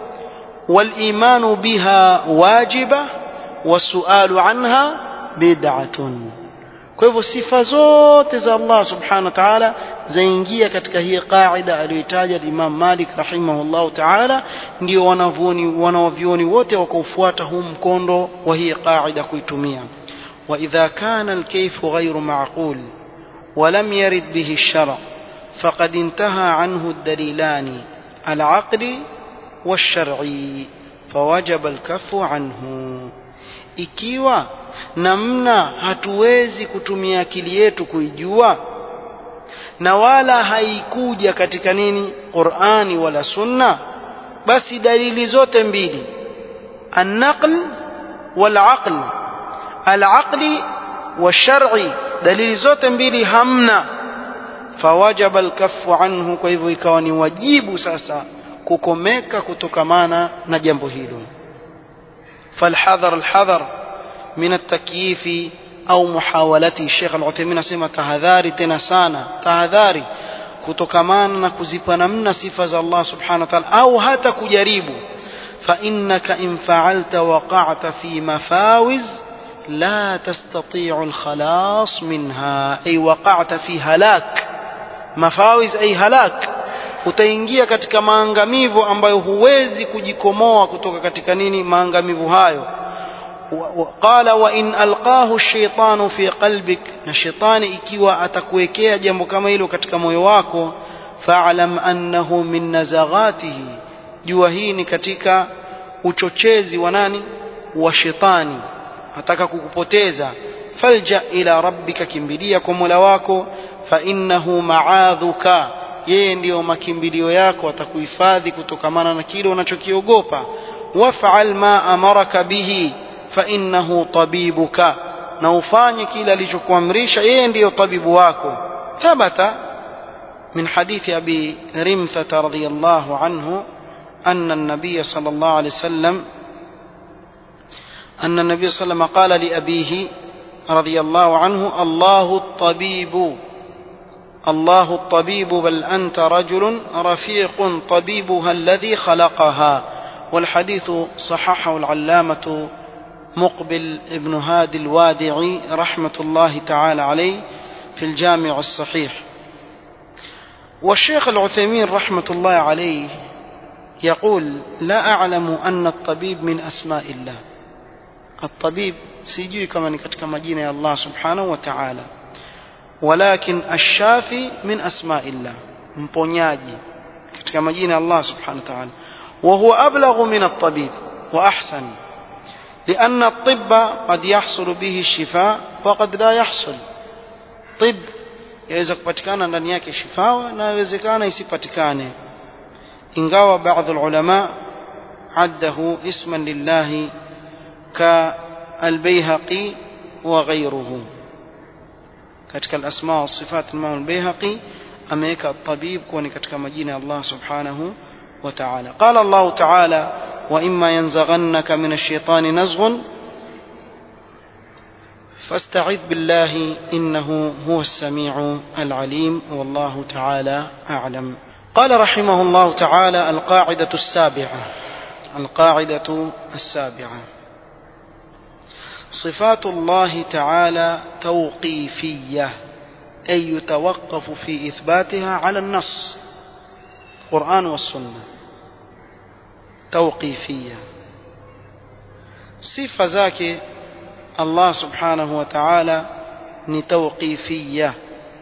والإيمان بها واجبة والسؤال عنها بدعة kwa hivyo sifa zote za Allah subhanahu wa ta'ala zaingia katika hii qaida aliyoitaja Imam Malik rahimahullah ta'ala ndio wanavyoni wanavyoni wote wakaufuata huu mkondo wa hii qaida kuitumia وإذا كان الكيف غير معقول ولم يرد به الشرع فقد انتهى عنه الدليلان العقل والشرعي فوجب الكف عنه ikiwa namna hatuwezi kutumia akili yetu kuijua na wala haikuja katika nini Qur'ani wala Sunna basi dalili zote mbili an-naql wal-aql al-aqli wash-shar'i dalili zote mbili hamna fawajaba al-kaffu anhu kwa hivyo ikawa ni wajibu sasa kukomeka kutokamana na jambo hilo فالحذر الحذر من التكييف أو محاولته الشيخ العثيمين asema tahadhari tena sana tahadhari kutokamana na kuzipa namna sifa za Allah subhanahu wa ta'ala au hata kujaribu فإنك إن فعلت وقعت في مفاوز لا تستطيع الخلاص منها أي وقعت في هلاك مفاوز أي هلاك utaingia katika maangamivu ambayo huwezi kujikomoa kutoka katika nini maangamivu hayo qala wa in alqahu ash-shaytanu fi qalbik na shetani ikiwa atakuwekea jambo kama hilo katika moyo wako fa'lam annahu min nazaghatihi jua hii ni katika uchochezi wa nani wa shetani ataka kukupoteza falja ila rabbika kimbilia kwa Mola wako fa innahu ma'adhuka yeye ndiyo makimbilio yako atakuhifadhi kutokamana na kile unachokiogopa waf'al ma amaraka bihi fa innahu tabibuka na ufanye kile alichokuamrisha yeye ndiyo tabibu wako thabata من حديث أبي رمثة رضي الله عنه أن النبي صلى الله عليه وسلم أن النبي صلى الله عليه وسلم قال لأبيه رضي الله عنه الله الطبيب الله الطبيب بل أنت رجل رفيق طبيبها الذي خلقها والحديث صححه العلامة مقبل ابن هادي الوادعي رحمة الله تعالى عليه في الجامع الصحيح والشيخ العثيمين رحمة الله عليه يقول لا أعلم أن الطبيب من أسماء الله الطبيب سيجي كما نكتك مجينة الله سبحانه وتعالى ولكن الشافي من أسماء الله mponyaji katika majina ya Allah subhanahu wa ta'ala وهو أبلغ من الطبيب وأحسن لأن الطب قد يحصل به الشفاء وقد لا يحصل طب yaweza kupatikana ndani yake shifawa na yawezekana isipatikane ingawa baadhi ulama addahu isman lillahi ka albayhaqi wa ghayruhu katika alasma wa sifat imam albayhaqi ameweka tabib kuwa ni katika majina ya Allah subhanahu wa ta'ala qala Allah ta'ala wa imma yanzaghannaka min ash-shaytani nazghun فاستعذ بالله إنه هو السميع العليم والله تعالى أعلم قال رحمه الله تعالى القاعدة السابعة القاعدة السابعة صفات الله تعالى توقيفية أي يتوقف في إثباتها على النص القرآن والسنة توقيفية صفة ذاك Allah subhanahu wa ta'ala ni tawqifiyya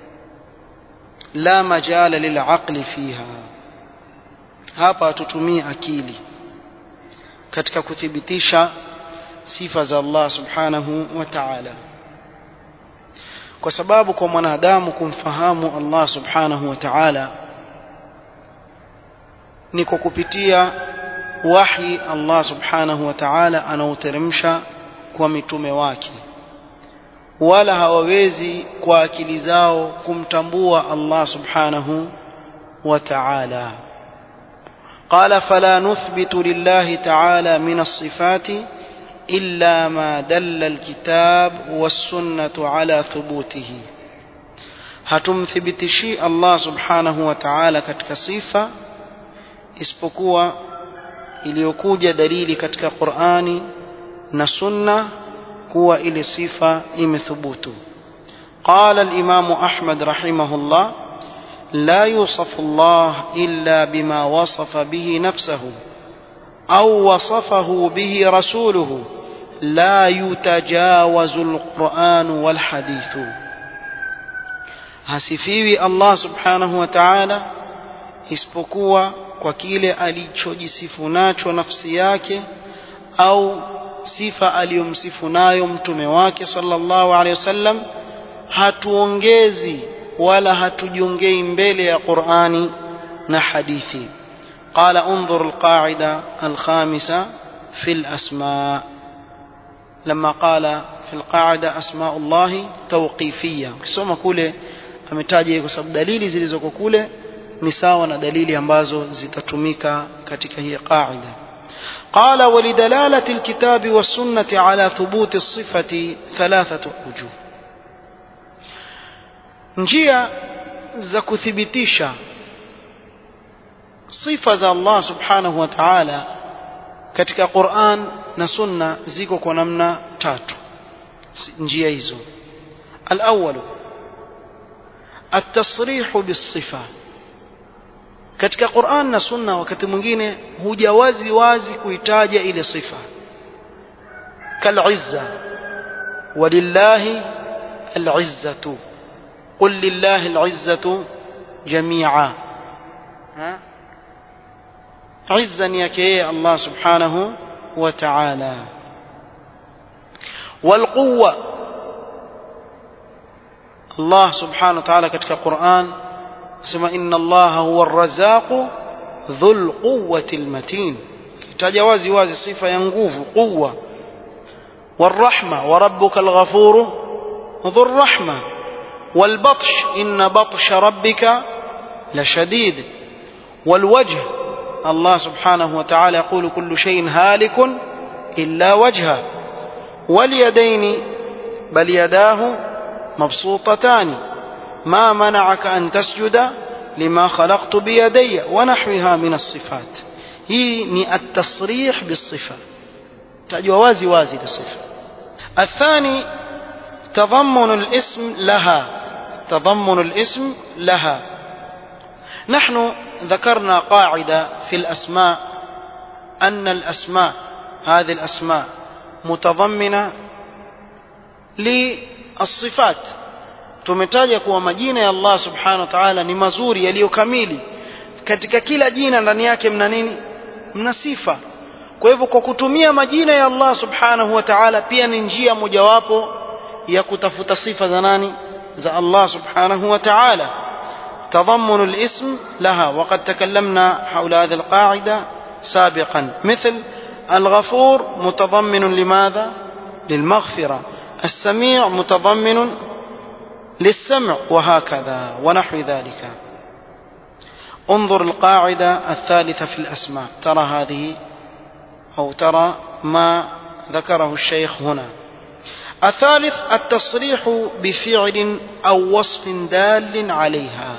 la majala lilaqli fiha hapa hatutumii akili katika kuthibitisha sifa za Allah subhanahu wa ta'ala kwa sababu kwa mwanadamu kumfahamu Allah subhanahu wa ta'ala ni kwa kupitia wahi Allah subhanahu wa ta'ala anaoteremsha kwa mitume wake wala hawawezi kwa akili zao kumtambua Allah subhanahu wa ta'ala قال فلا نثبت لله تعالى من الصفات إلا ما دل الكتاب والسنة على ثبوته hatumthibitishi Allah subhanahu wa ta'ala katika sifa isipokuwa iliyokuja dalili katika Qur'ani na sunna kuwa ile sifa imethubutu قال الإمام أحمد رحمه الله لا يوصف الله إلا بما وصف به نفسه أو وصفه به رسوله لا يتجاوز القرآن والحديث hasifiwi Allah subhanahu wa ta'ala isipokuwa kwa kile alichojisifu nacho nafsi yake au sifa aliyomsifu nayo mtume wake sallallahu alaihi wasallam hatuongezi wala hatujongei mbele ya Qur'ani na hadithi قال انظر القاعدة الخامسة في الأسماء لما قال في القاعدة أسماء الله توقيفية ukisoma kule ametaja kwa sababu dalili zilizoko kule ni sawa na dalili ambazo zitatumika katika hii qaida قال ولدلالة الكتاب والسنة على ثبوت الصفة ثلاثة وجوه njia za kuthibitisha sifa za Allah subhanahu wa ta'ala katika Qur'an na Sunna ziko kwa namna tatu njia hizo al-awwal at-tasrih bis-sifa katika Qur'an na Sunna wakati mwingine huja wazi wazi kuitaja ile sifa kal-izza walillahi al-izzatu qul lillahi al-izzatu jami'a ha عزا يكي الله سبحانه وتعالى والقوة الله سبحانه وتعالى كتك القرآن سمى إن الله هو الرزاق ذو القوة المتين تجاوزي وازي صفة ينقوف قوة والرحمة وربك الغفور ذو الرحمة والبطش إن بطش ربك لشديد والوجه الله سبحانه وتعالى يقول كل شيء هالك إلا وجهه واليدين بل يداه مبسوطتان ما منعك أن تسجد لما خلقت بيدي ونحوها من الصفات هي ني التصريح بالصفة تجوا وازي وازي للصفة الثاني تضمن الاسم لها تضمن الاسم لها نحن ذكرنا قاعدة في الأسماء أن الأسماء هذه الأسماء متضمنة للصفات tumetaja kuwa majina ya Allah subhanahu wa ta'ala ni mazuri yaliyo kamili katika kila jina ndani yake mna nini mna sifa kwa hivyo kwa kutumia majina ya Allah subhanahu wa ta'ala pia ni njia mojawapo ya kutafuta sifa za nani za Allah subhanahu wa ta'ala تضمن الاسم لها وقد تكلمنا حول هذه القاعدة سابقا مثل الغفور متضمن لماذا للمغفرة السميع متضمن للسمع وهكذا ونحو ذلك انظر القاعدة الثالثة في الأسماء ترى هذه أو ترى ما ذكره الشيخ هنا الثالث التصريح بفعل أو وصف دال عليها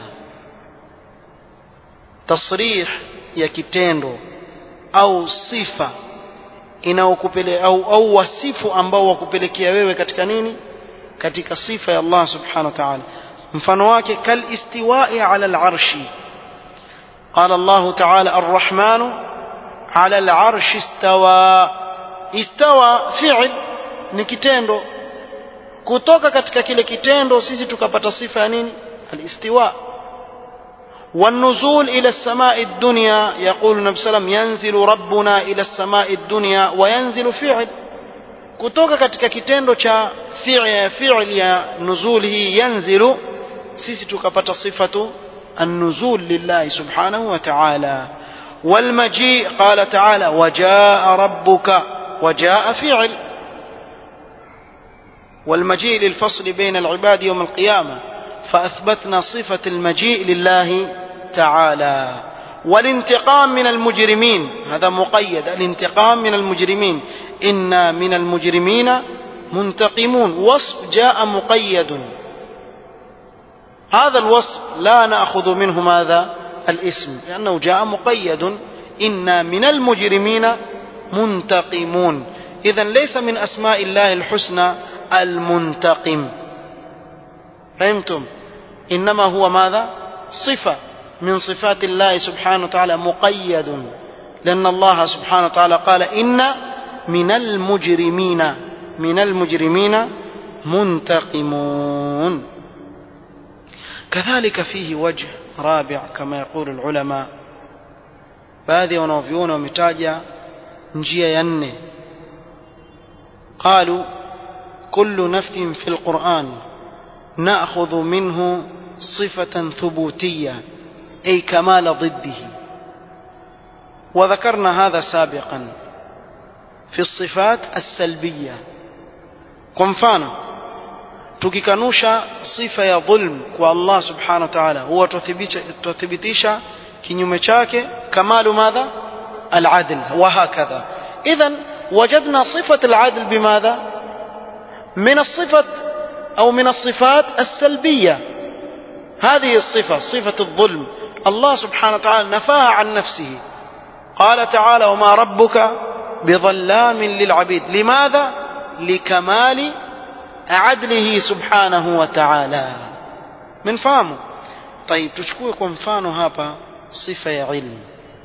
تصريح ya kitendo au sifa inaokupele au, au wasifu ambao wakupelekea wewe katika nini katika sifa ya Allah subhanahu wa ta'ala mfano wake kal istiwa'i ala al-arshi qala Allah ta'ala ar-rahmanu ala al-arshi istawa istawa fi'l ni kitendo kutoka katika kile kitendo sisi tukapata sifa ya nini al-istiwa والنزول إلى السماء الدنيا يقول النبي صلى الله عليه وسلم ينزل ربنا إلى السماء الدنيا وينزل فعل kutoka katika kitendo cha fi'l ya nuzul hii yanzilu sisi tukapata sifatu an-nuzul lillahi subhanahu wa ta'ala والمجيء قال تعالى وجاء ربك وجاء فعل والمجيء للفصل بين العباد يوم القيامة فأثبتنا صفة المجيء لله تعالى والانتقام من المجرمين هذا مقيد الانتقام من المجرمين إنا من المجرمين منتقمون وصف جاء مقيد هذا الوصف لا نأخذ منه ماذا الاسم لأنه جاء مقيد إنا من المجرمين منتقمون إذا ليس من أسماء الله الحسنى المنتقم فهمتم إنما هو ماذا صفة من صفات الله سبحانه وتعالى مقيد لأن الله سبحانه وتعالى قال إن من المجرمين من المجرمين منتقمون كذلك فيه وجه رابع كما يقول العلماء baadhi ya wanaovyuona wametaja njia ya nne qalu kullu nafyin fi lquran ناخذ منه صفه ثبوتيه اي كمال ضده وذكرنا هذا سابقا في الصفات السلبيه كمفانا tukikanusha sifa ya dhulm kwa Allah subhanahu wa ta'ala huwa tuthibitisha kinyume chake kamalu madha al-adl wa hakadha idhan wajadna sifat al-adl bimadha min as-sifat أو من الصفات السلبية هذه الصفة صفة الظلم الله سبحانه وتعالى نفاها عن نفسه قال تعالى وما ربك بظلام للعبيد لماذا لكمال عدله سبحانه وتعالى من فهمه طيب تشكوه kwa mfano hapa sifa ya ilmu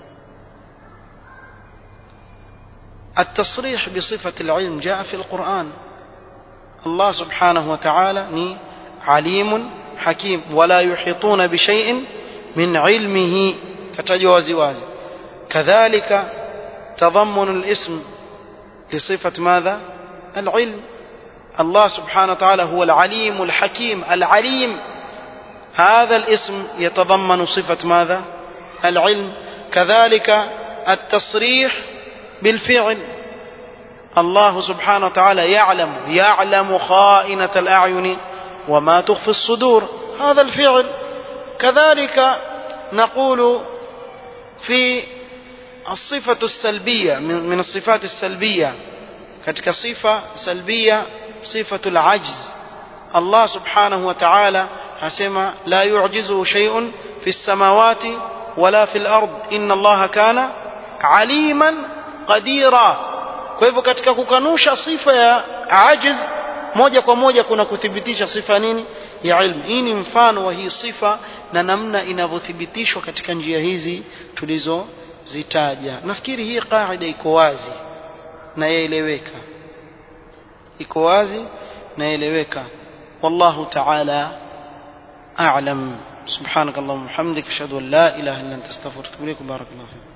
التصريح بصفة العلم جاء في القرآن الله سبحانه وتعالى ني عليم حكيم ولا يحيطون بشيء من علمه كتجوز وازي كذلك تضمن الاسم لصفة ماذا العلم الله سبحانه وتعالى هو العليم الحكيم العليم هذا الاسم يتضمن صفة ماذا العلم كذلك التصريح بالفعل الله سبحانه وتعالى يعلم يعلم خائنة الأعين وما تخفي الصدور هذا الفعل كذلك نقول في الصفة السلبية من الصفات السلبية katika sifa salbia sifatu al-ajz Allah subhanahu wa ta'ala hasema la yu'jizu shay'un fi as-samawati wala fi al-ard inna Allah kana aliman qadira kwa hivyo katika kukanusha sifa ya ajiz moja kwa moja kuna kuthibitisha sifa nini ya ilmu hii ni mfano wa hii sifa na namna inavyothibitishwa katika njia hizi tulizozitaja nafikiri hii qaida iko wazi na yaeleweka iko wazi na yaeleweka wallahu ta'ala a'lam سبحانك اللهم وبحمدك اشهد ان لا اله الا انت استغفرك واتوب اليك بارك الله فيك